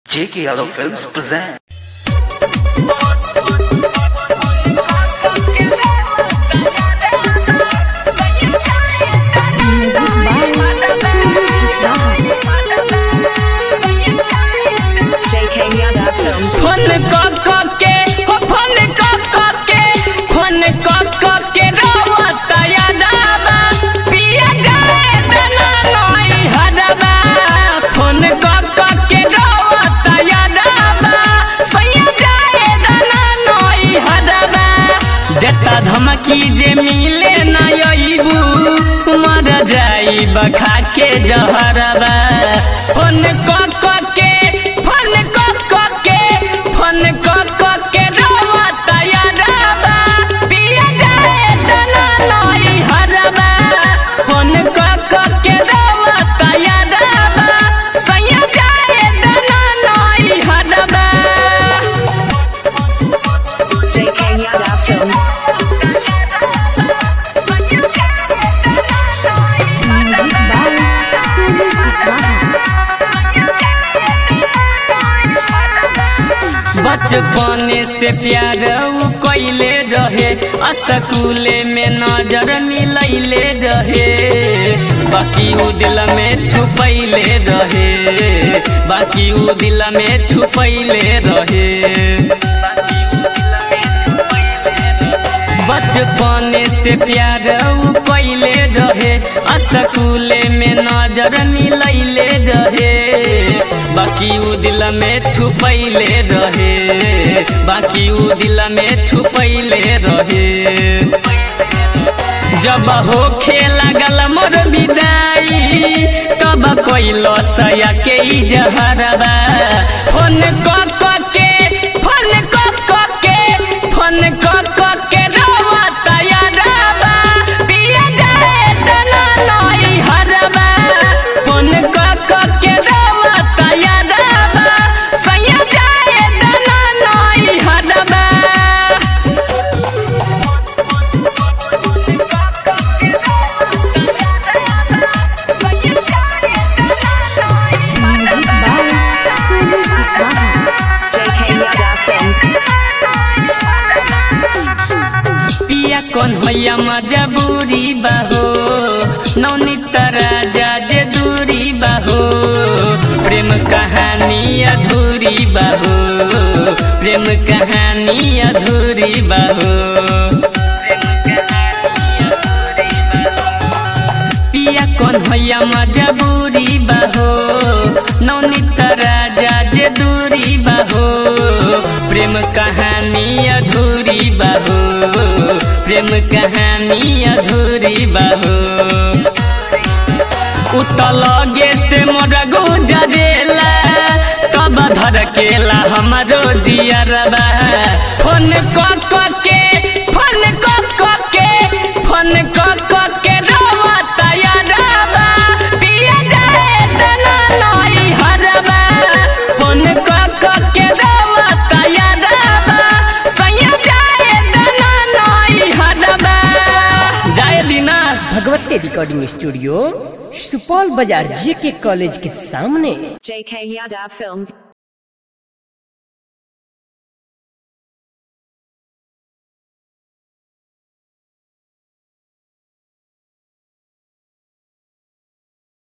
J.K. Yadav Films present. JK Yada Films. Phone क क के हो फोन क क के फोन क क के रोवत यादवा पिया जाए तना नई हदवा फोन क क के रोवत यादवा सैया जाए तना नई हदवा देता धमकी जे मिले ना अइबू मर जाई बखा के जहरवा फोन क क के फोन क क के फोन क क के रोवत यादवा पिया जाए तना नई हरवा फोन क क के रोवत यादवा सैया जाए तना नई हरवा JK Yada Films. Music by Sunil Kushwaha बचपन से प्यार उ कैले रहे स्कूले में नजर मिलैले रहे बाकी उ दिल में छुपैले रहे बाकी उ दिल में छुपैले रहे बचपन से प्यार उ कैले रहे स्कूले में नजर मिलैले रहे बाकी उ दिल में छुपैले रहे बाकी उ दिल में छुपैले रहे जब हो लागल मोर विदाई तब कोइलो सया के ई जहरबा फोन क क के फोन क क के फोन क क के रोवत यादवा पिया जाए तना नई हरबा फोन क क के रोवत यादवा सैया जाए तना नई हरबा music by Sunil Kushwaha JK Yada Films. पिया कौन होया मजबूरी बाहो नवनीत राजा जे दूरी बाहो प्रेम कहानी अधूरी बाहो प्रेम कहानी अधूरी बाहो पिया कौन होया मजबूरी बाहो नवनीत राजा जे दूरी बाहो प्रेम कहानी अधूरी बाहो प्रेम कहानी अधूरी बाहो उतलगे से मोरा गुजरेला कब धड़केला हमरो जियरबा फोन क क के फोन क क के फोन क क के रोवत यादवा पिया जाए तना नई हरबा फोन क क के रोवत यादवा सैया जाए तना नई हरबा जाए दीना भगवती रिकॉर्डिंग स्टूडियो सुपौल बाजार जे के कॉलेज के सामने JK Yada Films.